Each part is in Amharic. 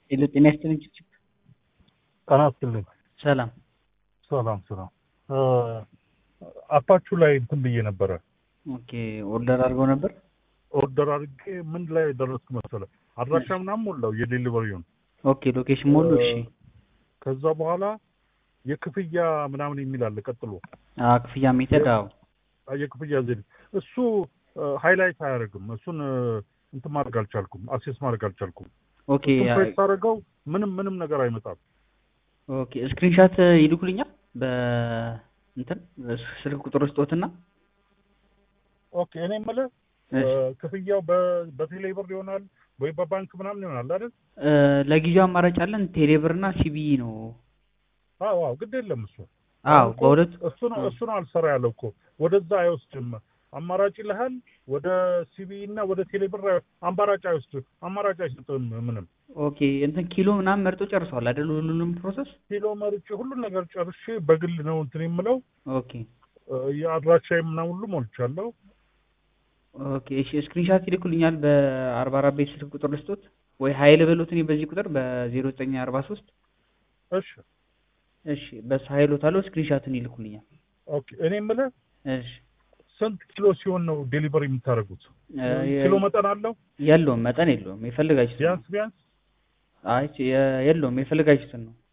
ሄሎ ጤና ይስጥልኝ ችብችብ ጤና ይስጥልኝ። ሰላም ሰላም ሰላም። አፓችሁ ላይ እንትን ብዬ ነበረ ኦኬ ኦርደር አድርገው ነበር ኦርደር አድርጌ ምን ላይ ደረስኩ መሰለ አድራሻ ምናምን ሞላው የዴሊቨሪውን ኦኬ ሎኬሽን ሞሉ እሺ ከዛ በኋላ የክፍያ ምናምን የሚል አለ ቀጥሎ አዎ ክፍያ ሜተድ አዎ የክፍያ ዘዴ እሱ ሃይላይት አያደርግም እሱን እንትን ማድረግ አልቻልኩም አክሴስ ማድረግ አልቻልኩም ኦኬ እሱን ፕሬስ አደረገው ምንም ምንም ነገር አይመጣም ኦኬ ስክሪንሻት ይልኩልኛል በእንትን ስልክ ቁጥር ስጦትና ኦኬ እኔ የምልህ ክፍያው በቴሌ ብር ይሆናል ወይ በባንክ ምናምን ይሆናል አይደል? ለጊዜው አማራጭ አለን ቴሌብር እና ሲቢኢ ነው። አዎ አዎ፣ ግድ የለም እሱ አዎ በሁለት እሱ ነው እሱ ነው አልሰራ ያለው እኮ ወደዛ አይወስድም። አማራጭ ይልሃል ወደ ሲቢኢ እና ወደ ቴሌብር አማራጭ አይወስድም። አማራጭ አይሰጥም ምንም። ኦኬ እንትን ኪሎ ምናምን መርጦ ጨርሰዋል አይደል? ሁሉንም ፕሮሰስ ኪሎ መርጬ ሁሉን ነገር ጨርሼ በግል ነው እንትን የምለው ኦኬ የአድራሻዬ ምናምን ሁሉ ሞልቻለሁ። ኦኬ እሺ ስክሪንሻት ይልኩልኛል በአርባ አራት ቤት ስልክ ቁጥር ልስጦት ወይ ሀይል በሉት እኔ በዚህ ቁጥር በዜሮ ዘጠኝ አርባ ሶስት እሺ እሺ በሱ ሀይሎት አለው ስክሪንሻትን ይልኩልኛል ኦኬ እኔ የምልህ እሺ ስንት ኪሎ ሲሆን ነው ዴሊቨሪ የምታደርጉት? ኪሎ መጠን አለው? የለውም መጠን የለውም የፈለጋችሁትን ቢያንስ ቢያንስ አይ የለውም የፈለጋችሁትን ነው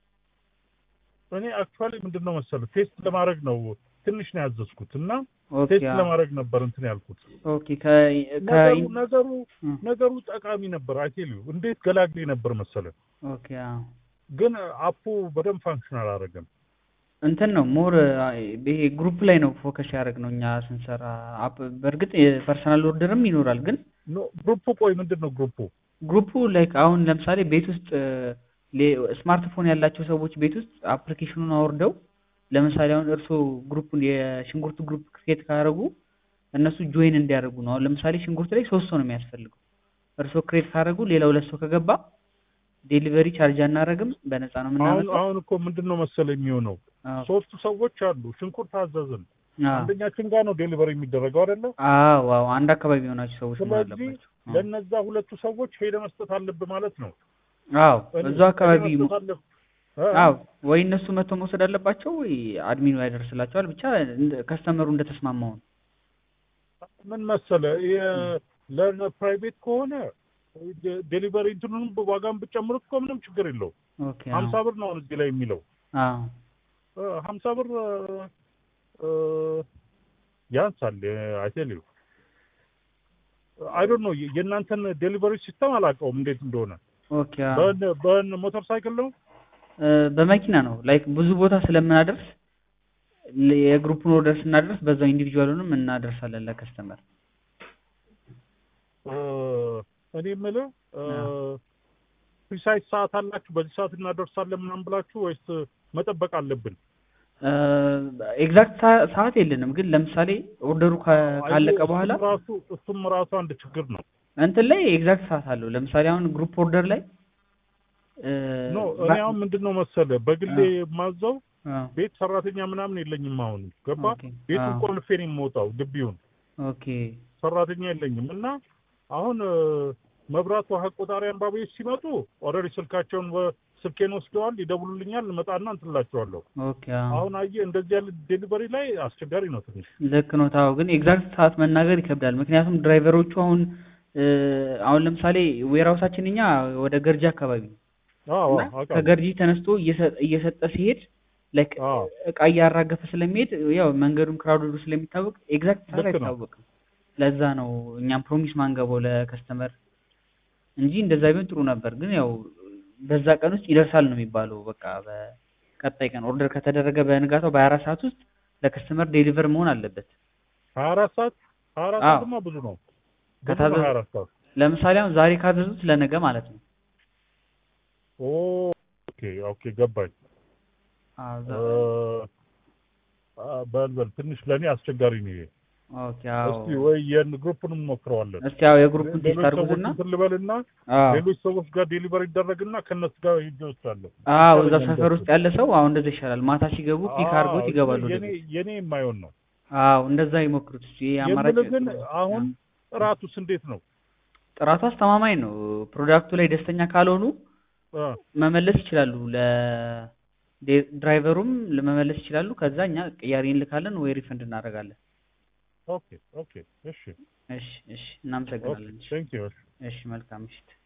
እኔ አክቹዋሊ ምንድን ነው መሰለህ ቴስት ለማድረግ ነው ትንሽ ነው ያዘዝኩት እና ኦኬ ቴስት አዎ። ለማድረግ ነበር እንትን ያልኩት። ኦኬ ከ ነገሩ ከ ነገሩ እ። ነገሩ ጠቃሚ ነበር። አይቴል እንዴት ገላግሌ ነበር መሰለህ። ኦኬ አዎ ግን አፑ በደንብ ፋንክሽን አላደረገም። እንትን ነው ሞር ይሄ ግሩፕ ላይ ነው ፎከስ ያደረግ ነው እኛ ስንሰራ አፕ በእርግጥ የፐርሰናል ኦርደርም ይኖራል ግን ኖ ግሩፑ ቆይ ምንድን ነው ግሩፑ? ግሩፑ ላይክ አሁን ለምሳሌ ቤት ውስጥ ስማርትፎን ያላቸው ሰዎች ቤት ውስጥ አፕሊኬሽኑን አውርደው ለምሳሌ አሁን እርስዎ ግሩፑን የሽንኩርት ግሩፕ ክሬት ካደረጉ እነሱ ጆይን እንዲያደርጉ ነው። አሁን ለምሳሌ ሽንኩርት ላይ ሶስት ሰው ነው የሚያስፈልገው። እርስዎ ክሬት ካደረጉ ሌላ ሁለት ሰው ከገባ ዴሊቨሪ ቻርጅ አናደርግም፣ በነፃ ነው አሁን የምናመጣው። አሁን እኮ ምንድን ነው መሰለህ የሚሆነው አዎ ሶስቱ ሰዎች አሉ። ሽንኩርት አዘዝን። አዎ አንደኛችን ጋር ነው ዴሊቨሪ የሚደረገው አይደለ? አዎ አዎ፣ አንድ አካባቢ የሆናችሁ ሰዎች መሆን ስለዚህ አለባቸው። አዎ። ለነዛ ሁለቱ ሰዎች ሄደ መስጠት አለብህ ማለት ነው። አዎ እኔ- እዛው አካባቢ ሄደህ መስጠት አለብህ። እ? አዎ ወይ እነሱ መጥቶ መውሰድ አለባቸው ወይ አድሚኑ ያደርስላቸዋል። ብቻ እንደ- ከስተመሩ እንደተስማማው ነው። ምን መሰለህ የ- ለፕራይቬት ከሆነ ደ- ዴሊቨሪ እንትኑን ዋጋን ብጨምሩት እኮ ምንም ችግር የለው። ኦኬ ሀምሳ ብር ነው አሁን እዚህ ላይ የሚለው አዎ እ፣ ሀምሳ ብር እ፣ ያንሳል። አይቴል አይ ዶንት ኖ የእናንተን ዴሊቨሪ ሲስተም አላውቀውም እንዴት እንደሆነ። ኦኬ አዎ በን- በን ሞተር ሳይክል ነው እ፣ በመኪና ነው ላይክ ብዙ ቦታ ስለምናደርስ ል- የግሩፕን ኦርደር ስናደርስ በዛው ኢንዲቪጁዋሉንም እናደርሳለን ለከስተመር። እ፣ እኔ የምልህ አዎ። ፕሪሳይዝ ሰዓት አላችሁ በዚህ ሰዓት እናደርሳለን ምናምን ብላችሁ ወይስ መጠበቅ አለብን? ኤግዛክት ሰዓት የለንም፣ ግን ለምሳሌ ኦርደሩ ካ- ካለቀ አየህ፣ በኋላ እሱም ራሱ እሱም ራሱ አንድ ችግር ነው። እንትን ላይ ኤግዛክት ሰዓት አለው። ለምሳሌ አሁን ግሩፕ ኦርደር ላይ እ፣ ኖ ባ- እኔ አሁን ምንድን ነው መሰለህ በግሌ አዎ። የማዘው አዎ፣ ቤት ሰራተኛ ምናምን የለኝም። አሁን ገባ ኦኬ፣ ቤቱን አዎ፣ ቆልፌ ነው የምወጣው ግቢውን ኦኬ ሰራተኛ የለኝም እና አሁን እ፣ መብራት ውሃ ቆጣሪ አንባቢዎች ሲመጡ ኦልሬዲ ስልካቸውን በ- ስልኬን ወስደዋል፣ ይደውሉልኛል፣ እመጣና እንትላቸዋለሁ። ኦኬ አዎ። አሁን አየህ እንደዚህ ያለ ዴሊቨሪ ላይ አስቸጋሪ ነው ትንሽ። ልክ ነው ታው ግን ኤግዛክት ሰዓት መናገር ይከብዳል። ምክንያቱም ድራይቨሮቹ አሁን እ፣ አሁን ለምሳሌ ዌራውሳችን እኛ ወደ ገርጂ አካባቢ ነው አዎ እና አውቃለሁ። ከገርጂ ተነስቶ እየሰ- እየሰጠ ሲሄድ ላይክ አዎ እቃ እያራገፈ ስለሚሄድ ያው መንገዱም ክራውድዱ ስለሚታወቅ ኤግዛክት ሰዓት ልክ ነው። አይታወቅም። ለዛ ነው እኛም ፕሮሚስ ማንገባው ለከስተመር እንጂ እንደዛ ቢሆን ጥሩ ነበር። ግን ያው በዛ ቀን ውስጥ ይደርሳል ነው የሚባለው። በቃ በቀጣይ ቀን ኦርደር ከተደረገ በንጋታው በሀያ አራት ሰዓት ውስጥ ለከስተመር ዴሊቨር መሆን አለበት። ሀያ አራት ሰዓት ሀያ አራት አዎ። ሰዓትማ ብዙ ነው። ብዙ ነው ከታዘዘ- ሀያ አራት ሰዓት ለምሳሌ አሁን ዛሬ ካዘዙት ለነገ ማለት ነው። ኦ ኦኬ ኦኬ ገባኝ። አዎ እ፣ ዛ- አ፣ በል በል ትንሽ ለእኔ አስቸጋሪ ነው ይሄ። ኦኬ አዎ። እስቲ ወይ የን ግሩፕን እንሞክረዋለን። እስቲ ያው የግሩፕን ቴስት ሌሎች ሰዎች አድርጉትና እንትን ልበልና አዎ ሌሎች ሰዎች ጋር ዴሊቨሪ ይደረግና ከእነሱ ጋር ሂጅ እወስዳለሁ። አዎ እዛ ይሻለኛል ሰፈር ውስጥ እንደሱ። ያለ ሰው አሁን እንደዛ ይሻላል። ማታ ሲገቡ ፒክ አዎ፣ አድርጎት ይገባሉ ወደ የኔ ቤት። የኔ የማይሆን ነው አዎ እንደዛ ይሞክሩት። እስኪ ይሄ አማራጭ የምልህ ግን ጥሩ ነው። አሁን ጥራቱስ እንዴት ነው? ጥራቱ አስተማማኝ ነው። ፕሮዳክቱ ላይ ደስተኛ ካልሆኑ አ፣ መመለስ ይችላሉ። ለድራይቨሩም ለመመለስ ይችላሉ። ከዛ እኛ ቅያሬ እንልካለን ወይ ሪፈንድ እናደርጋለን። ኦኬ ኦኬ እሺ እሺ እሺ፣ እናመሰግናለን። እሺ ቴንክ ዩ እሺ፣ መልካም ምሽት።